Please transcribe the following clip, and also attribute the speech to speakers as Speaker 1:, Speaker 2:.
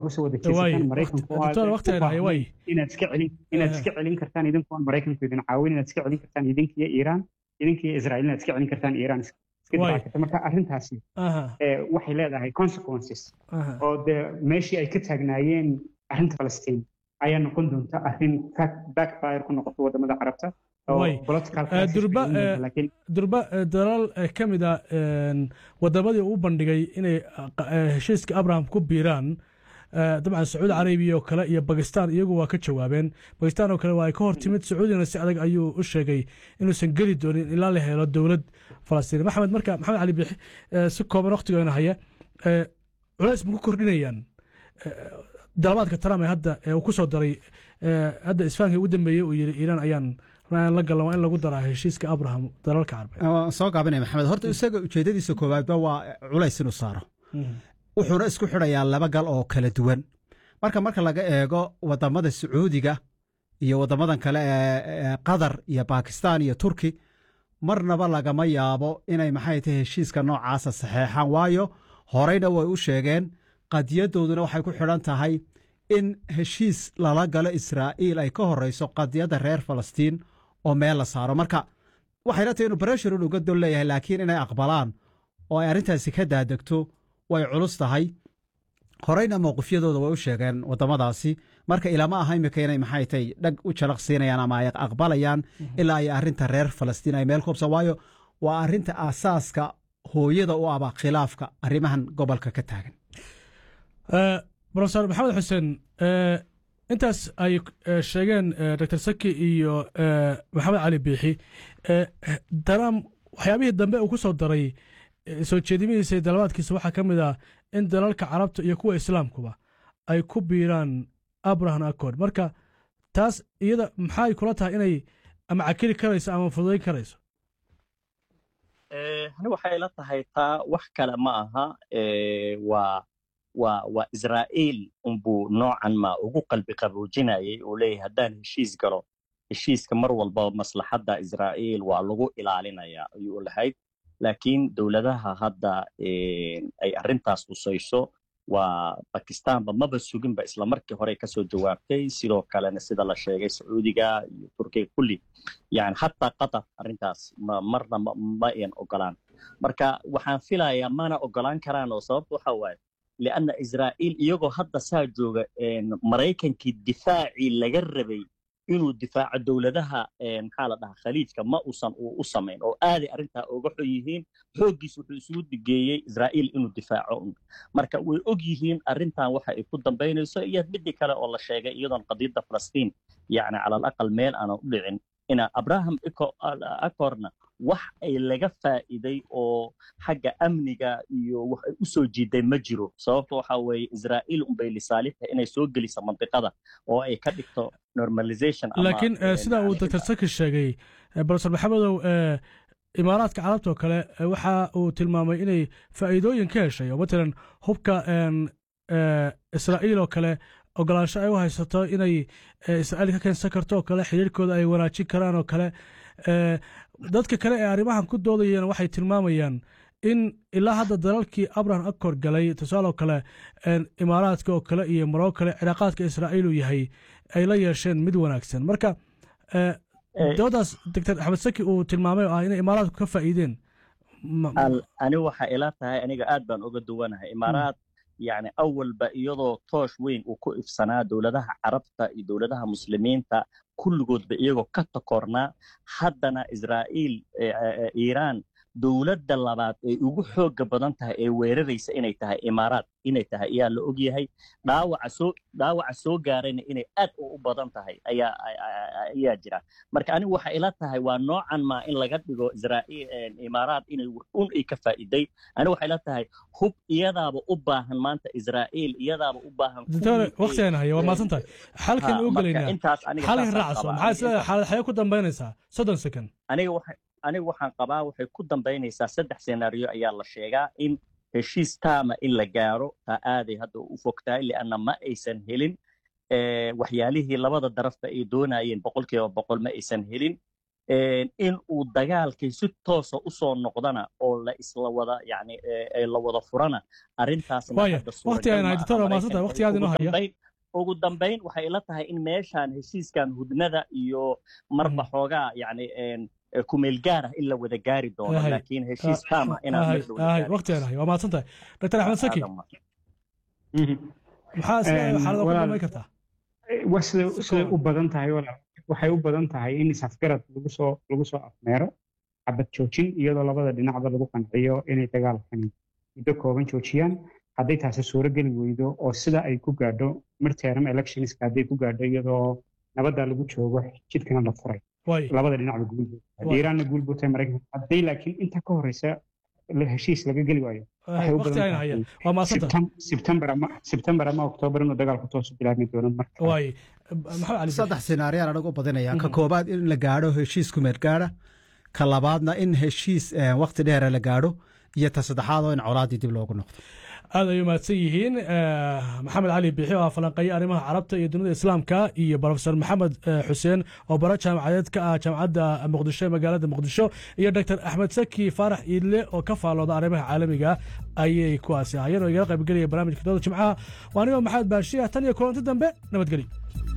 Speaker 1: kusoo wada jeesataan maraykanku inaad iska celin inaad iska celin kartaan idinku aan maraykanku idin caawin inaad iska celin kartaan idinkiyo iiraan idinkiyo israa'iil inaad iska celin kartaan iiraan iska difaaci karta marka arrintaasi waxay leedahay consequences oo dee meeshii ay ka taagnaayeen arrinta falastiin ayaa noqon doonta arrin backfire ku noqoto wadamada carabta
Speaker 2: durba dalal ka mid a wadamadii uu bandhigay inay heshiiska abraham ku biiraan dabcan sacuudi carabiya oo kale iyo bakistan iyagu waa ka jawaabeen bakistan oo kale waa ay ka hor timid sacuudina si adag ayuu u sheegay inuusan geli doonin ilaa la helo dowlad falastiin maxamed marka maxamed cali biixi si kooban waktigoona haya culays ma ku kordhinayaan dalabaadka trump ee hadda uu ku soo daray hadda isfahanka ugu dambeeyey uu yidhi iiraan ayaan la galan waa in lagu daraa heshiiska abraham dalalka carbeed
Speaker 3: soo gaabinaya maxamed horta isaga ujeedadiisa koowaadba waa culays inuu saaro wuxuuna isku xidhayaa laba gal oo kala duwan marka marka laga eego wadamada sacuudiga iyo wadamadan kale ee qatar iyo bakistan iyo turki marnaba lagama yaabo inay maxay tahay heshiiska noocaasa saxeexaan waayo horeyna way u sheegeen qadiyadooduna waxay ku xidhan tahay in heshiis lala galo israa'iil ay ka horeyso qadiyadda reer falastiin oo meel la saaro marka waxayna tahay inuu bareshurun uga dol leeyahay laakiin inay aqbalaan oo ay arrintaasi ka daadegto way culus tahay horeyna mowqifyadooda way u sheegeen waddamadaasi marka ilama aha imika inay maxay tahay dhag u jalaq siinayaan ama ay aqbalayaan ilaa ay arrinta reer falastiin ay meel kubsa waayo waa arrinta aasaaska hooyada u aba khilaafka arrimahan gobolka ka taagan
Speaker 2: brofesor maxamed xuseen intaas ay sheegeen dr saki iyo maxamed cali biixi daram waxyaabihii dambe uu ku soo daray soo jeedimihiisa dalabaadkiisa waxaa ka mid ah in dalalka carabta iyo kuwa islaamkuba ay ku biiraan abraham accord marka taas iyada maxay kula tahay inay ama cakili karayso ama fududayn karayso
Speaker 4: ani waxay la tahay taa wax kale ma aha waa waa waa israa'iil unbuu noocan ma ugu qalbi qaboojinayay uu leeyahay haddaan heshiis galo heshiiska mar walba maslaxadda israa'iil waa lagu ilaalinayaa ayuu lahayd laakiin dowladaha hadda ay arrintaas husayso waa bakistaanba maba suginba isla markii hore kasoo jawaabtay sidoo kalena sida la sheegay sacuudiga iyo turkiga kulli yani xataa qatar arrintaas marna ma ayan ogolaan marka waxaan filayaa mana ogolaan karaan oo sababta waxa waaye lianna israa'iil iyagoo hadda saa jooga maraykankii difaacii laga rabay inuu difaaco dowladaha maxaa la dhahaa khaliijka ma uusan u samayn oo aaday arrintaa uga xun yihiin xooggiis wuxuu isugu digeeyey israa'iil inuu difaaco un marka way og yihiin arrintan waxa ay ku dambaynayso iyo midii kale oo la sheegay iyadoon qadiyadda falastiin yacni cala alaqal meel aanan u dhicin ina abraham acorna wax ay laga faa'iiday oo xagga amniga iyo wax ay u soo jiiday ma jiro sababta waxa weeye israa'iil unbay lisaalixta inay soo geliso mandiqada oo ay ka dhigto normalization
Speaker 2: laakiin sida uu dr saki sheegay brofesor maxamedow imaaraadka carabta oo kale waxa uu tilmaamay inay faa'iidooyin ka heshay oo matalan hubka israa'iil oo kale ogolaansho ay u haysato inay israa'iil ka keensan karto oo kale xiriirkooda ay wanaajin karaan oo kale dadka kale ee arrimahan ku doodayeen waxay tilmaamayaan in ilaa hadda dalalkii abraham acor galay tusaale oo kale imaaraadka oo kale iyo maroo kale cilaaqaadka israa'iil uu yahay ay la yeesheen mid wanaagsan marka doodaas doctor axmed saki uu tilmaamay oo ah inay imaaraadku ka faa'iideen
Speaker 4: ani waxa ila tahay aniga aad baan uga duwanahay imaaraad yani awalba iyadoo toosh weyn uu ku ifsanaa dowladaha carabta iyo dowladaha muslimiinta kulligoodba iyagoo ka takornaa haddana israa'iil iiraan dowladda labaad ay ugu xooga badan tahay ee weeraraysa inay tahay imaaraad inay tahay ayaa la og yahay dhaawaca soo dhaawaca soo gaarayna inay aad u badan tahay ayaa ayaa jira marka anigu waxay ila tahay waa noocan maa in laga dhigo israa'iil imaaraad inay un ay ka faa'iiday anigu waxay ila tahay hub iyadaaba u baahan maanta israa'iil iyadaaba u baahan
Speaker 2: doctor waqtigan haya waa maasan tahay xalkan u gelaynaa xalkan raacso maxaa isleedahay xaalad xaye ku dambaynaysaa soddon second
Speaker 4: aniga waxay anigu waxaan qabaa waxay ku dambaynaysaa saddex senaariyo ayaa la sheegaa in heshiis taama in la gaaro taa aaday hadda u fogtahay lianna ma aysan helin waxyaalihii labada darafba ay doonayeen boqolkiiba boqol ma aysan helin in uu dagaalkii si toosa usoo noqdana oo la isla wada yani la wada furana arrintaasna ugu dambayn waxay ila tahay in meeshaan heshiiskan hudnada iyo marba xoogaa yani kumeel gaar ah in la wada gaari doono laakiin heshiis taam ah
Speaker 2: inawaqtigaanahay waa mahadsan tahay dr axmed saki maxaa xaalada ku dhamay kartaa
Speaker 1: siday u badan tahay waxay u badan tahay in isafgarad lagu soo lagu soo afmeero xabad joojin iyadoo labada dhinacba lagu qanciyo inay dagaalkani muddo kooban joojiyaan hadday taasi suuro geli weydo oo sida ay ku gaadho midterm electionska hadday ku gaadho iyadoo nabadda lagu joogo jidkana la furay labada dhinacba guulbood iiraanna guulboodtay maraykanka hadday laakiin inta ka horeysa heshiis laga geli waayo sebtembar ama oktoobar inuu dagaalku toosu bilaabmi doono
Speaker 3: saddex sinaariyaan anagu badinaya ka koobaad in la gaadho heshiis kumeed gaadha ka labaadna in heshiis wakti dheera la gaadho iyo ta saddexaad oo in colaaddii dib loogu noqdo
Speaker 2: aad ay umahadsan yihiin maxamed cali biixi oo falanqeeye arrimaha carabta iyo dunida islaamka iyo brofesor maxamed xuseen oo bara jaamacadeed ka ah jaamacadda muqdisho ee magaalada muqdisho iyo doctor axmed saki faarax iidle oo ka faalooda arrimaha caalamiga ayay kuwaasi ahaayeen oo igala qaybgelaya barnaamijka dooda jimcaha waa anigoo maxamed baashiya tan iyo kulanti dambe nabadgelyo